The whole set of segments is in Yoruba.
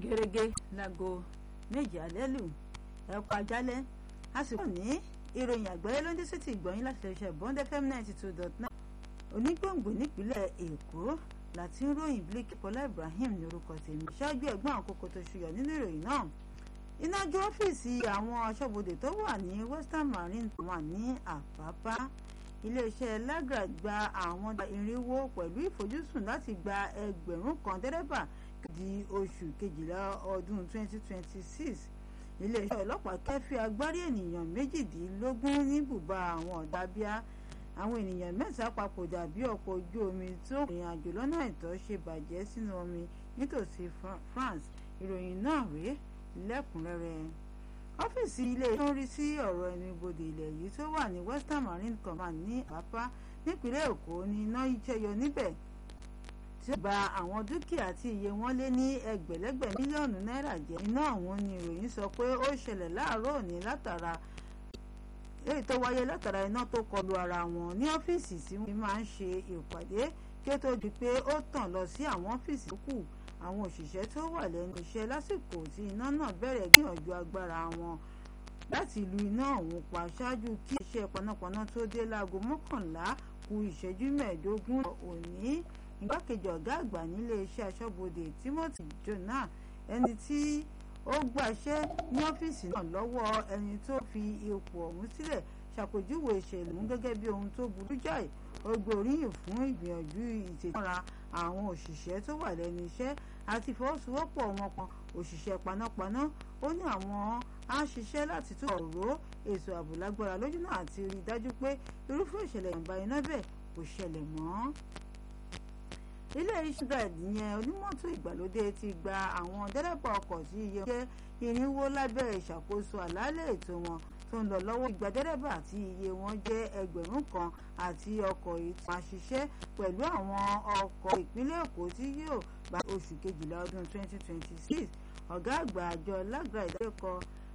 gẹ́gẹ́ láago méjì alẹ́ lù ẹ̀kọ́ ajálẹ̀ a sì kọ́ ní ìròyìn àgbáyé ló ń dé sí ti ìgbọ̀nyín láti lè ṣe bond fm ninety two dot nine onígbòǹgbò nípínlẹ̀ èkó láti ń ròyìn blake bọ́lá ibrahim ní orúkọ tèmi ṣáájú ẹ̀gbọ́n àkókò tó ṣùyọ̀ nínú ìròyìn náà iná jó ọ́fíìsì àwọn aṣọ́bodè tó wà ní western marine wà ní àpápá iléeṣẹ́ lagra gba àwọn irinwó pẹ̀lú ìfojúsùn láti gba ẹgbẹ̀rún kan dẹ́rẹ́bà di oṣù kejìlá ọdún 2026 iléeṣẹ́ ọlọ́pàá kẹ́fí agbárí ènìyàn méjìdínlógún ní bùbá àwọn ọ̀dàbíà àwọn ènìyàn mẹ́ta papòdà bí ọkọ̀ ojú omi tó rìn àjò lọ́nà àìtọ́ ṣe bàjẹ́ sínú omi nítòsí France ìròyìn náà rèé lẹ́kùnrẹ́rẹ́ ọ́fíìsì ilé tó ń rí sí ọ̀rọ̀ ẹnu ibodè ilẹ̀ yìí tó wà ní Western Marine Command ní àpápá nípínlẹ̀ Èkó ní iná jẹyọ níbẹ̀ tí ó bà àwọn dúkìá tí iye wọn lé ní ẹgbẹ̀lẹ́gbẹ̀ mílíọ̀nù náírà jẹ́ iná ọ̀hún ni ìròyìn sọ pé ó ṣẹlẹ̀ láàárọ̀ òní látara èyí tó wáyé látara iná tó kọlu ara wọn ní ọ́fíìsì tí wọ́n máa ń ṣe ìpàdé kí ó tó di pé ó tàn lọ sí àwọn ọ́fíìsì tó kù àwọn òṣìṣẹ́ tó wà lẹ́nu iṣẹ́ lásìkò tí iná náà bẹ̀rẹ̀ gbìyànjú agbára wọn láti lu iná ọ̀hún pa ṣáájú kí iṣẹ́ panápaná tó dé láago mọ́kànlá kù ìṣẹ́jú mẹ́ẹ̀ẹ́dógún òní igbákejì ọ̀gá àgbà nílé iṣẹ́ aṣọ́bodè Timothy Jonah ẹni tí ó gbàṣẹ́ ní ọ́fíìsì náà lọ́wọ́ ẹni tó fi ipò ọ̀hún sílẹ̀ ṣàpèjúwe ìṣẹ̀lẹ̀ ọ̀hún gẹ́gẹ́ bí ohun tó burú jáì ó gbóríyìn fún ìgbìyànjú ìtẹ̀síwára àwọn òṣìṣẹ́ tó wà lẹ́nu iṣẹ́ àti ìfọwọ́sowọ́pọ̀ wọn kan òṣìṣẹ́ panápaná ó ní àwọn á ṣiṣẹ́ láti tún ọ̀rọ̀ ètò ààbò lágbára lójú náà àti rí i dájú pé irúfẹ́ ìṣẹ̀lẹ̀ ìjàmbá iná bẹ́ẹ̀ kò ṣẹlẹ̀ mọ́ ilé iṣẹ́ guide yẹn onímọ́tò ìgbàlódé ti gba àwọn dẹ́rẹ́bà ọkọ̀ tí iye jẹ́ irinwó lábẹ́ ìṣàkóso àlàálẹ̀ ètò wọn tó ń lọ lọ́wọ́ ìgbà dẹ́rẹ́bà tí iye wọn jẹ́ ẹgbẹ̀rún kan àti ọkọ̀ ìtàn àṣiṣẹ́ pẹ̀lú àwọn ọkọ̀ ìpínlẹ̀ èkó tí yóò gba oṣù kejìlá ọdún 2026 ọ̀gá àgbà àjọ lágbà ìdálẹ́kọ̀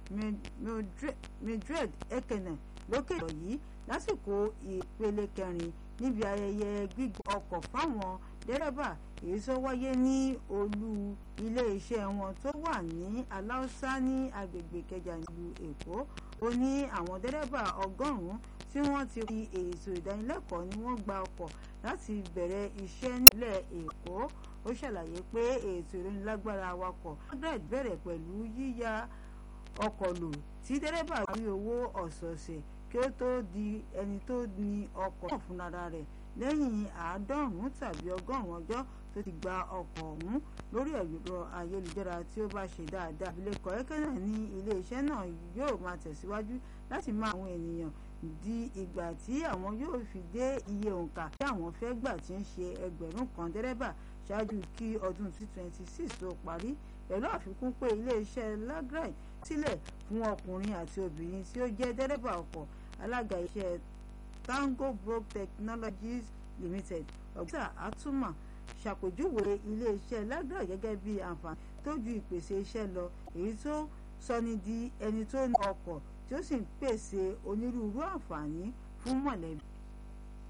Mildred Ekene lókè ìrọ̀ yìí lásìkò ìpele kẹrin níbi ayẹyẹ gbígbọ́ ọkọ̀ fáwọn dẹ́rẹ́bà èyí tó wáyé ní olú ilé-iṣẹ́ wọn tó wà ní aláùsá ní agbègbè kẹjà nílùú èkó ó ní àwọn dẹ́rẹ́bà ọgọ́rùn-ún tí wọ́n ti rí ètò ìdánilẹ́kọ̀ọ́ ni wọ́n gba ọkọ̀ láti bẹ̀rẹ̀ iṣẹ́ nílẹ̀ èkó ó ṣàlàyé pé ètò ìrónilágbára awakọ̀ margaret bẹ̀rẹ̀ pẹ̀lú yíya ọkọ̀ lò tí dẹ́rẹ́bà rí owó ọ̀sọ̀ọ̀sẹ̀ kí ó tó di ẹni tó ní ọkọ̀ náà fúnra rẹ̀ lẹ́yìn àádọ́rùn-ún tàbí ọgọ́rùn-ún ọjọ́ tó ti gba ọkọ̀ ọ̀hún lórí ẹ̀rọ ayélujára tí ó bá ṣe dáadáa. abilékọ ẹ̀kẹ́nà ní iléeṣẹ́ náà yóò máa tẹ̀síwájú láti máa àwọn ènìyàn di ìgbà tí àwọn yóò fi dé iye òǹkà tí àwọn fẹ́ gbà tí ń ṣe ẹgbẹ̀rún kan dẹ́rẹ́bà ṣáájú kí ọdún 2026 tó parí pẹ̀lú àfikún pé iléeṣẹ́ lagrai sílẹ̀ fún ọkùnrin àti obìnrin tí ó jẹ́ dẹ́rẹ́bà ọkọ̀ alága iṣẹ́ Tango Broke Technologies Limited ọ̀gbẹ́sà àtúmọ̀ ṣàpèjúwe iléeṣẹ́ lagra gẹ́gẹ́ bí àǹfààní tó ju ìpèsè iṣẹ́ lọ èyí tó sọni di ẹni tó ní ọkọ̀ tí ó sì ń pèsè onírúurú àǹfààní fún mọ̀lẹ́bí.